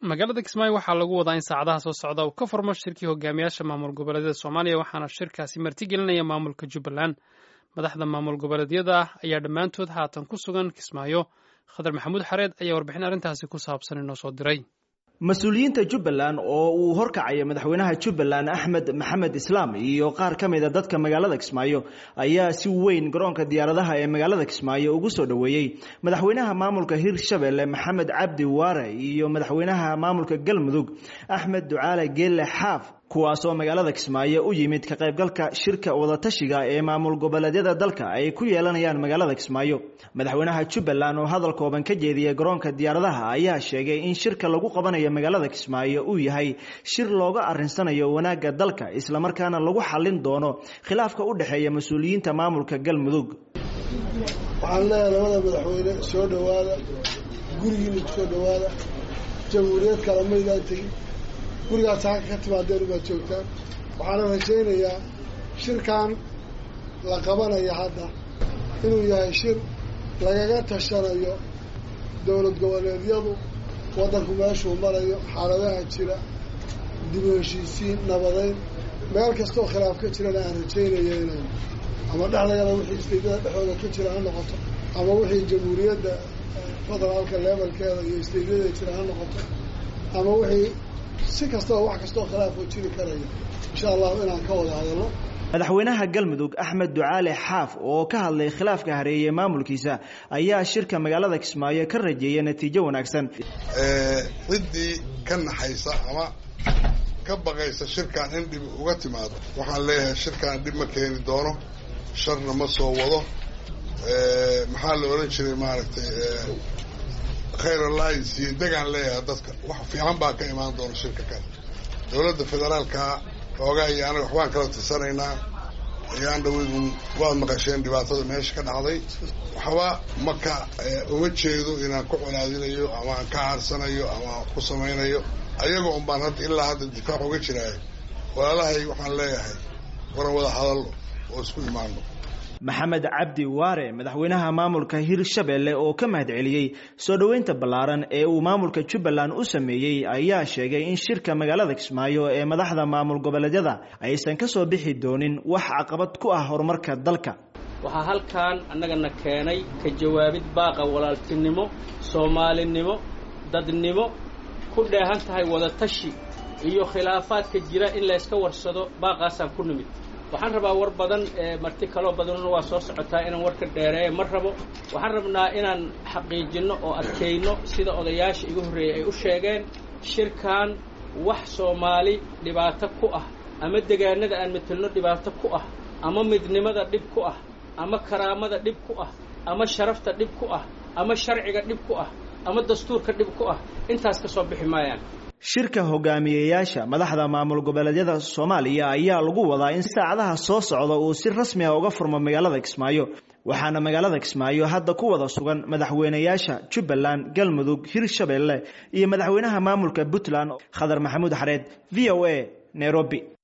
magaalada kismaayo waxaa lagu wadaa in saacadaha soo socda uu ka furmo shirkii hogaamiyaasha maamul goboleedyada soomaaliya waxaana shirkaasi martigelinaya maamulka jubbaland madaxda maamul goboleedyada ah ayaa dhammaantood haatan ku sugan kismaayo khadar maxamuud xareed ayaa warbixin arrintaasi ku saabsan inoo soo diray mas-uuliyiinta jubbaland oo uu horkacaya madaxweynaha jubbaland axmed maxamed islaam iyo qaar ka mid a dadka magaalada kismaayo ayaa si weyn garoonka diyaaradaha ee magaalada kismaayo ugu soo dhoweeyey madaxweynaha maamulka hirshabelle maxamed cabdi waare iyo madaxweynaha maamulka galmudug axmed ducaale geelle xaaf kuwaasoo magaalada kismaayo u yimid ka qaybgalka shirka wadatashiga ee maamul goboleedyada dalka ay ku yeelanayaan magaalada kismaayo madaxweynaha jubbaland oo hadal kooban ka jeediyay garoonka diyaaradaha ayaa sheegay in shirka lagu qabanayo magaalada kismaayo uu yahay shir looga arinsanayo wanaagga dalka islamarkaana lagu xallin doono khilaafka u dhexeeya mas-uuliyiinta maamulka galmudug waxaan leeyahay labada madaxweyne soo dhowaada gurigiina kusoo dhowaada jamhuuriyad kale maydaan tegin gurigaas halka ka timaadeen ubaad joogtaan waxaana rajaynayaa shirkan la qabanaya hadda inuu yahay shir lagaga tashanayo dowlad goboleedyadu waddanku meeshuu marayo xaaladaha jira dib u heshiisiin nabadeyn meel kastoo khilaaf ka jirana aan rajaynaya inay ama dhexdagana wixii isteedyada dhexdooda ka jira ha noqoto ama wixii jamhuuriyadda federaalka levelkeeda iyo isteedyada jira ha noqoto ama wixii si kastaba wax kastoo khilaafoo jiri karaya insha allahu inaan ka wada hadalno madaxweynaha galmudug axmed ducaale xaaf oo ka hadlay khilaafka hareeyey maamulkiisa ayaa shirka magaalada kismaayo ka rajeeyay natiijo wanaagsan ciddii ka naxaysa ama ka baqaysa shirkan in dhib uga timaado waxaan leeyahay shirkan dhib ma keeni doono sharna ma soo wado maxaa la odhan jiray maaragtay khayr alliance iyo degaan leeyahay dadka wax fiican baa ka imaan doona shirka kale dowladda federaalka xoogaa iyo anaga waxbaan kala tirsanaynaa ayaan dhaweyd waad maqasheen dhibaatada meesha ka dhacday waxba maka uma jeedo inaan ku colaadinayo ama aan ka caarsanayo ama aan ku samaynayo ayagoo un baan hadda ilaa hadda difaac uga jiraayo walaalahay waxaan leeyahay waran wada hadallo oo isku imaano maxamed cabdi waare madaxweynaha maamulka hirshabelle oo ka mahad celiyey soo dhoweynta ballaaran ee uu maamulka jubbaland u sameeyey ayaa sheegay in shirka magaalada kismaayo ee madaxda maamul goboleedyada aysan ka soo bixi doonin wax caqabad ku ah horumarka dalka waxaa halkan annagana keenay ka jawaabid baaqa walaaltinimo soomaalinimo dadnimo ku dheehan tahay wadatashi iyo khilaafaadka jira in layska warsado baaqaasaan ku nimid waxaan rabaa war badan marti kaloo badanuna waa soo socotaa inaan warka dheereeya ma rabo waxaan rabnaa inaan xaqiijinno oo adkayno sida odayaasha igu horreeyey ay u sheegeen shirkan wax soomaali dhibaato ku ah ama degaanada aan metelno dhibaato ku ah ama midnimada dhib ku ah ama karaamada dhib ku ah ama sharafta dhib ku ah ama sharciga dhib ku ah ama dastuurka dhib ku ah intaas ka soo bixi maayaan shirka hogaamiyeyaasha madaxda maamul goboleedyada soomaaliya ayaa lagu wadaa in saacadaha soo socda uu si rasmi ah uga furmo magaalada kismaayo waxaana magaalada kismaayo hadda ku wada sugan madaxweynayaasha jubbaland galmudug hirshabelle iyo madaxweynaha maamulka puntland khadar maxamuud xareed v o a nairobi